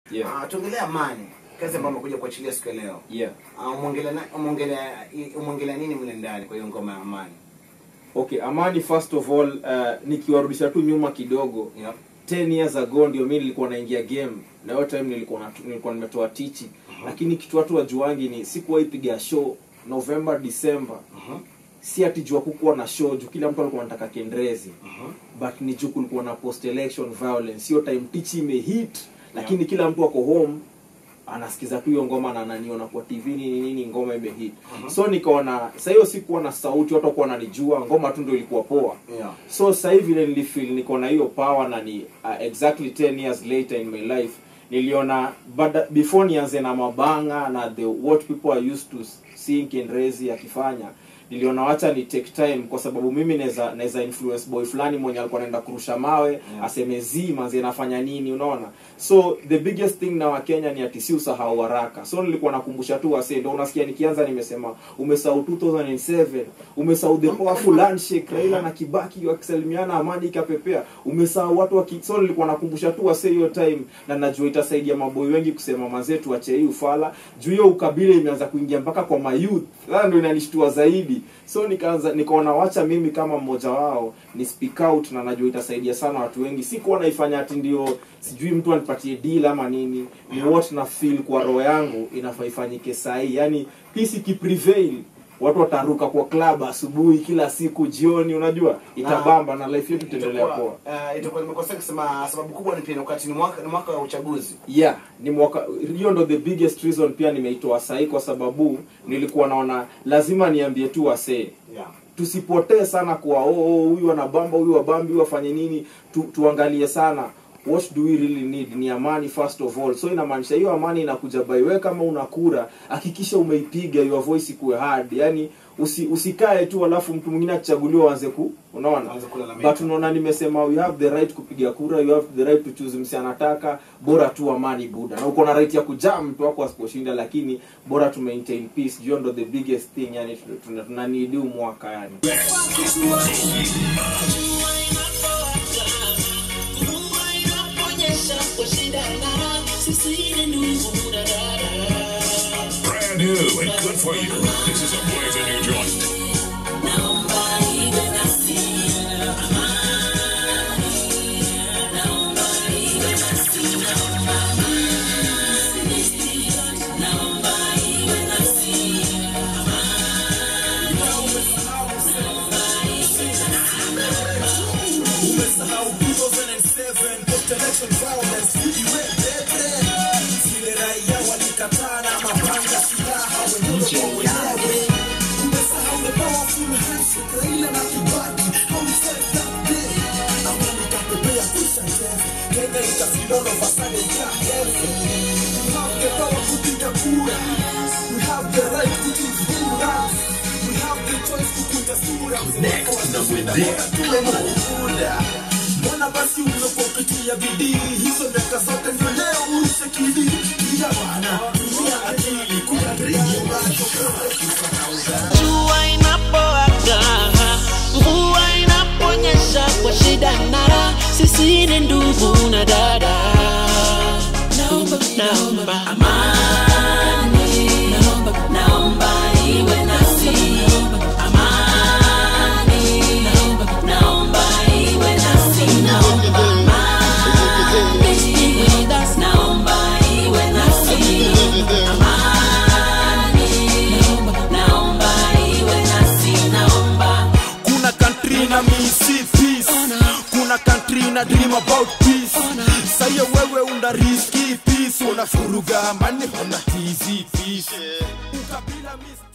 Yeah. Ah, tuongelee amani kazi ambayo amekuja kuachilia siku ya leo yeah Ah, umeongelea na- umeongelea umeongelea nini mle ndani kwa hiyo ngoma ya amani okay amani first of all uh, nikiwarudisha tu nyuma kidogo yeah. 10 years ago ndio mi nilikuwa naingia game na hiyo time nilikuwa na, nilikuwa nimetoa tichi lakini kitu watu wajuangi ni sikuwahi piga show november december uh-huh. si ati jua kukuwa na show juu kila mtu alikuwa anataka kendrezi Uh-huh. but ni juu kulikuwa na post election violence hiyo time tichi imehit lakini kila mtu ako home anasikiza tu hiyo ngoma na ananiona kwa tv nini nini ngoma imehit Mhm. so nikaona sa hiyo sikuwa na sauti watu wakuwa wananijua ngoma tu ndio ilikuwa poa yeah. so sasa hivi vile nilifeel niko na hiyo power na ni uh, exactly 10 years later in my life niliona bada, before nianze na mabanga na the what people are used to seeing Kenrezi akifanya niliona wacha ni take time kwa sababu mimi naweza naweza influence boy fulani mwenye alikuwa anaenda kurusha mawe Yeah. aseme zi manzi anafanya nini unaona so the biggest thing na wakenya ni ati si usahau haraka so nilikuwa nakumbusha tu wase ndio unasikia nikianza nimesema umesahau 2007 umesahau the powerful handshake Raila na Kibaki wakisalimiana amani ikapepea umesahau watu waki so nilikuwa nakumbusha tu wase hiyo time na najua itasaidia maboi wengi kusema mazetu wache hii ufala juu hiyo ukabila imeanza kuingia mpaka kwa mayouth sasa ndio inanishtua zaidi so nikaanza nikaona wacha mimi kama mmoja wao ni speak out na najua itasaidia sana watu wengi si kuwa naifanya ati ndio sijui mtu anipatie deal ama nini ni what na feel kwa roho yangu inafaa ifanyike sahii yani peace ikiprevail watu wataruka kwa club asubuhi kila siku jioni unajua itabamba na life yetu itaendelea Itakuwa, poa eh, itakuwa nimekosea kusema sababu kubwa ni pia ni wakati ni mwaka ni mwaka wa uchaguzi yeah ni mwaka hiyo ndo the biggest reason pia nimeitoa sahii kwa sababu nilikuwa naona lazima niambie tu wasee yeah. tusipotee sana kuwa oh, oh, huyu anabamba huyu wabambi huyu afanye nini tu, tuangalie sana what do we really need ni amani first of all so inamaanisha hiyo amani inakuja by wewe kama una kura hakikisha umeipiga your voice ikuwe hard yani usi, usikae tu alafu mtu mwingine akichaguliwa aanze ku unaona Aanze kulalamika. but unaona nimesema you have the right kupiga kura you have the right to choose msi anataka bora tu amani buda na uko na right ya kujaa mtu wako asiposhinda lakini bora tu maintain peace hiyo ndo the biggest thing yani tuna- tunaniidi huu mwaka yani Brand new and good for you. This is a blazing new joint. mbona basi unapopitia bidii hizo miaka zote ndio leo uishe kidi ila bana tumia akili kukadiria jua inapowaka mvua inaponyesha kwa shida na raha sisi ni ndugu na dada naomba naomba amani naomba naomba iwe nasi amani naomba naomba iwe nasi naomba amani iwe nasi naomba iwe nasi amani naomba naomba iwe nasi naomba kuna country na misi peace kuna country na dream about peace sayo wewe una riski peace unafuruga mani hona tizi peace ukabila miss